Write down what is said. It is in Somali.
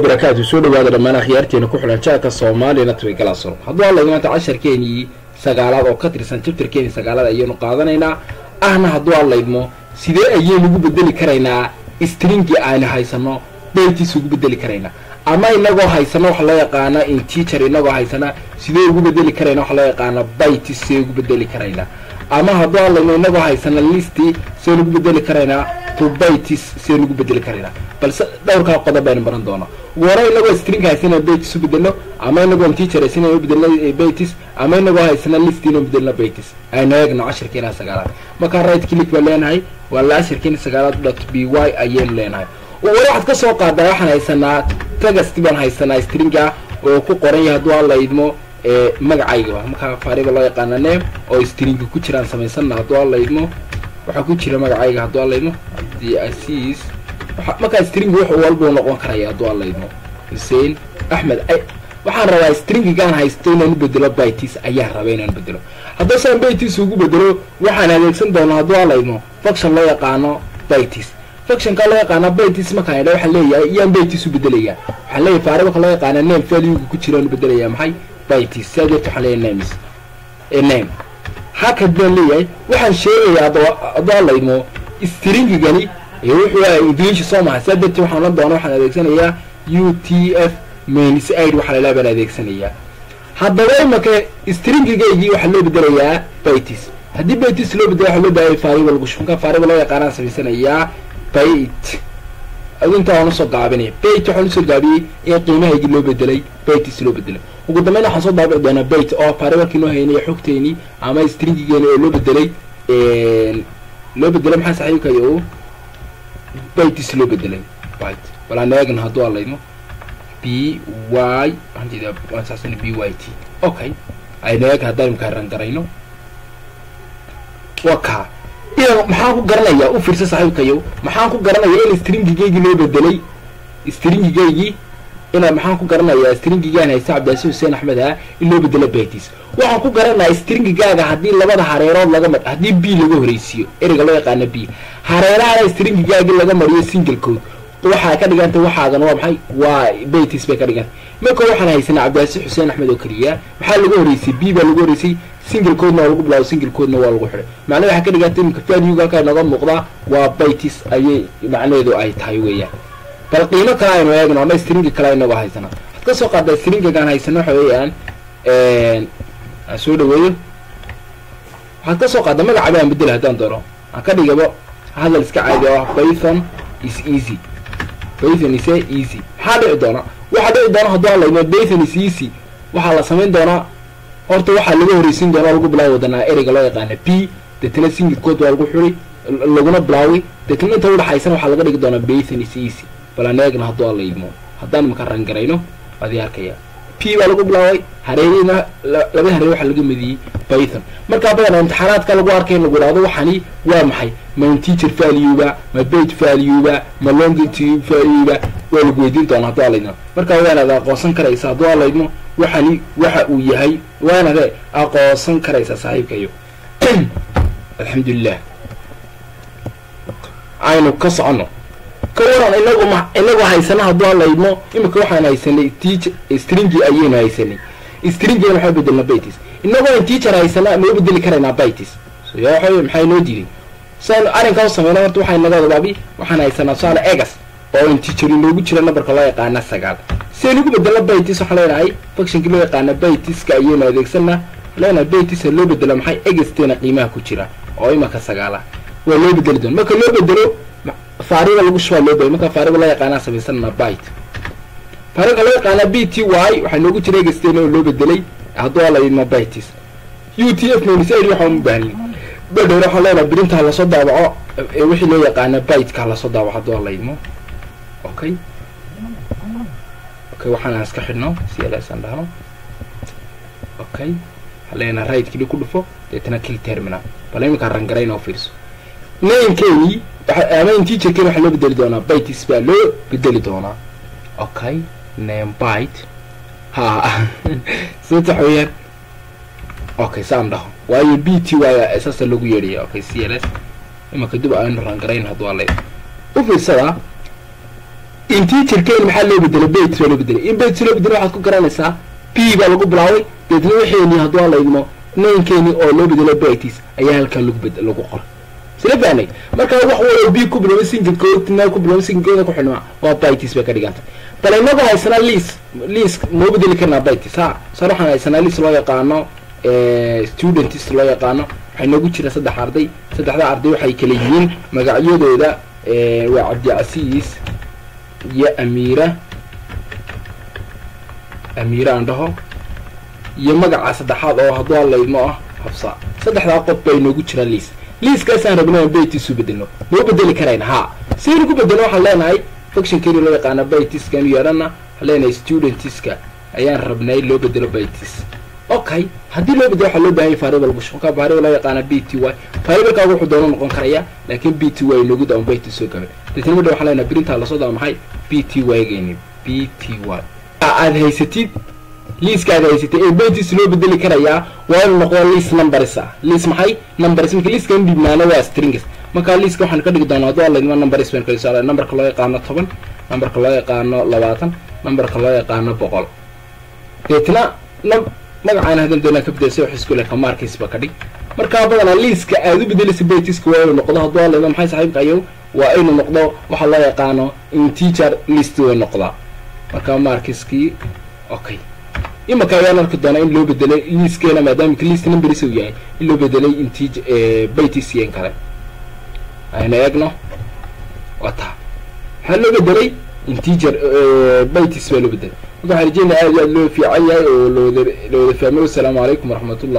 barakaatu soo dhawaada dhammaan akhyaarteena ku xidhan jaarka soomaaliya natway galaasoro hadduu hadlayno maanta casharkeenii sagaalaad oo ka tirsan jabtarkeenii sagaalaad ayaynu qaadanaynaa ahna hadduu hadlaydmo sidee ayaynu ugu bedeli karaynaa stringii aynu haysano beeltiisa ugu bedeli karaynaa ama inagoo haysana waxa loo yaqaana inteacher inagoo haysana sidee ugu bedeli karayna waxa loo yaqaana bytes sidee ugu bedeli karaynaa ama hadduu hadlayno inagoo haysana listi sideen ugu bedeli karaynaa to bytes sideen ugu bedeli karaynaa balse dhowrkaa qodob baynu baran doonaa ugu hore inagoo string haysana bytes u bedelo ama inagoo inteacher haysana u bedelno bytes ama inagoo haysana list inuu bedelno bytes aynu eegno cashirkeena sagaalaad markaa right click baan leenahay waa la cashirkeena sagaalaad dot b y ayaynu leenahay wali waxaad ka soo qaadaa waxaan haysanaa tagasti baan haysanaa stringa oo ku qoran yahay hadduu alla idmo magacayga markaa faariba loo yaqaana name oo stringa ku jiraan samaysana hadduu alla idmo waxaa ku jira magacayga hadduu alla idmo abdi asiis markaa stringa wax walbuu noqon karaya hadduu alla idmo xuseen axmed waxaan rabaa stringigaan haysto inaan u bedelo bytes ayaan raba inaan bedelo hadduu saan bytes ugu bedelo waxaan adeegsan doonaa hadduu alla idmo function loo yaqaano bytes functionka loo yaqaana bytes markaan idha waxaan leeyahay iyaan bytes u bedelayaa waxaan leeyahay faaribalka loo yaqaana name valuega ku jiraan u bedelayaa maxay bytes saa deerta waxaan leeyahay names name hakad baan leeyahay waxaan sheegayaa hadduu hadlaydmo stringigani wuxuu ahay english soo maha saa deerta waxaan odhan doona waxaan adeegsanayaa u t f mains id waxaa lalaa baan adeegsanayaa haddaba imaka stringigaygii waxaa loo bedelayaa bytes haddii bytes loo bedelo waxaa loo baahaya faaribal gushunka faaribal loo yaqaanaan samaysanayaa bait inta waan usoo gaabinaya bait waxaan usoo gaabiyey in qiimahaygii loo bedelay baitis loo bedelay ugu dambeyn waxaan soo daabici doonaa bait oo faaribalkii noo haynay xogteenii ama stringigeeni oo loo bedelay loo bedelay maxaa saxiibkayo baitis loo bedelay bait balaan eegna hadduu alaymo b y waxaan jeedaa waan saasana b y t okay aynu eeg haddaan imkaa rangarayno waa kaa idan maxaan ku garanayaa u fiirsa saaxiibkayo maxaan ku garanayaa in stringigaygii loo bedelay stringigaygii ina maxaan ku garanayaa stringigaan haysta cabdiasi xuseen axmed ah in loo bedelo baitis waxaan ku garanayaa stringigaaga haddii labada hareerood laga mar haddii b laga horeysiiyo ereyga loo yaqaana b hareerahana stringigaagii laga mariyo single code waxaa ka dhigantay waxaadan waa maxay waa baitis bay ka dhigantay marka waxaan haysanaa cabdiasi xuseen axmed oo keliya maxaa laga horeysay b baa lagu horeysay single codena waa lagu bilaabo single codena waa lagu xidhay macnaha waxaa ka dhigantay iminka valuega halkaa inooga muuqdaa waa baitis ayay macnaheedu ay tahay weeyaan bal qiimo kale aynu eegno ama stringi kale inagoo haysana waxaad ka soo qaadaa stringigaan haysano waxa weeyaan aan soo dhaweeyo waxaad ka soo qaada magaca baan bedela haddaan doono aan ka dhigabo hadal iska caadi oo ah python is easy python is easy maxaa dhici doona waxaa dhici doona hadduu hadlayno python is easy waxaa la samayn doonaa horta waxaa laga horeysiin doona lagu bilaawi wadanaa ereyga loo yaqaana b deetna single code waa lagu xuri laguna bilaawi deetna inta udhaxaysana waxaa laga dhigi doonaa python is easy balaan eegna hadduu alla idmo haddaan imaka rangarayno waadi arkaya p baa lagu bilaabay hareerihina laba hareer waxaa laga mediyey python markaa badanaa imtixaanaadka lagu arkay in lagu idhahdo waxani waa maxay ma inteacher valueba ma bait valueba ma longitude valueba waa lagu weydiin doonaa hadduu alla idmo markaa waanaad aqoonsan karaysa hadduu alla idmo waxani waxa uu yahay waanade aqoonsan karaysa saaxiibkayo alxamdulilah aynu ka soconno ka waran inagu ma inagoo haysana hadduu hadlaydmo imika waxaan haysanay teach stringi ayaynu haysanay stringina maxaa bedelna baitis inagoo in teacher haysana ma u bedeli karaynaa baitis so ya waxa maxaa inoo diiday siaynu arrinkaa u sameyna horta waxaa inaga wadabaabi waxaan haysanaa tusaale egas oo in teacher inoogu jira numberka loo yaqaana sagaal si aynu ugu bedelna baitis waxaan leenahay functionkii loo yaqaana baitiska ayaynu adeegsanaa leenahay baitisa loo bedelo maxay egastena qiimaha ku jira oo imaka sagaala waa loo bedeli doona marka loo bedelo faariga lagu shubaa loo bedelo marka faariga loo yaqaanaa samaysanana bite faariga loo yaqaana b t y waxaa noogu jira egastena oo loo bedelay hadduu ala idmo bitis u t f mains id waxaan u baahnin bedhowr waxaan leenahay birinta lasoo daabaco wixii loo yaqaana biteka halasoo daabaco hadduu ala idmo okay okay waxaan aan iska xidhno si elasaan dhahno okay waxaan leenahay right kili ku dhufo deetana kill terminal bal iminkaa rangarayn oo fiirso namekeeni ama inteacherkeeni waxaa loo bedeli doonaa bites baa loo bedeli doonaa okay name bite ha sababta waxa weeyaan okay saan dhaho waayo b t y saasa lagu yeedhaya okay c l s imanka dib aynu rangarayn hadduu alay u fiirsada integerkeeni maxaa loo bedelay bates baa loo bedelay in bates loo bedelay waxaad ku garanaysaa p baa lagu bilaabay deetna waxeeni hadduu aan laydmo naynkeeni oo loo bedelo bates ayaa halkaa lagu bed lagu qoray sila fahnay marka wax walo b ku biloway singadkood meel ku biloway singadkooda ku xidhmaa waa bates bay ka dhigantay bal inagoo haysanaa liis liis moo bedeli karnaa bates ha sar waxaan haysanaa liis loo yaqaano students loo yaqaano waxay noogu jira saddex arday saddexda arday waxay kala yihiin magacyadooda waa cabdicasiis iyo amiira amiira aan dhaho iyo magaca saddexaad oo hadduu hadlaydmo ah habsa saddexdaa qof baa inoogu jira liis liiskaasaan rabna aan baytis u bedelno moo bedeli karayna ha saynu ku bedelno waxaan leenahay functionkeeni loo yaqaana baytiskanu yeedhana waxaan leenahay studentiska ayaan rabnay loo bedelo baytis okay haddii loo bedelo waxaa loo bahanya variable bush markaa variable loo yaqaana b t y variablekaagu wuxuu doono noqon karaya laakiin b t y noogu daawan baytis soo gabay deetna madha waxaan leenahay printaa lasoo daa maxay b t y geeni b t y aad haysatid liiska aad haysatid ee baytis loo bedeli karayaa waa inuu noqdo liis numbers ah liis maxay numbers marka liiskan dhibnaana waa strings marka liiska waxaan ka dhigi doonaa hadduu alaydma numbers baan kala socdaa numberka loo yaqaano toban numberka loo yaqaano labaatan numberka loo yaqaano boqol deetna magacaan hadan doonaa ka bedelsay wax isku leh kamarkiisba ka dhig markaa badanaa liiska aad u bedelaysa baytiska waa inuu noqdo hadduu alaydma maxay saaxiibka ayow waa inuu noqdo waxa loo yaqaano integer list way noqdaa marka markiskii okay imaka ayaan arki doonaa in loo bedelay liiskeena maadaama list numbers uu yahay in loo bedelay intij baytisyen kale aynu eegno waa taa waxaa loo bedelay integer baytis baa loo bedelay marka waxaan rajeynaya aad iyo aad loo fiican yahay oo lawada lawada fahmay wasalaamu calaykum waraxmatullah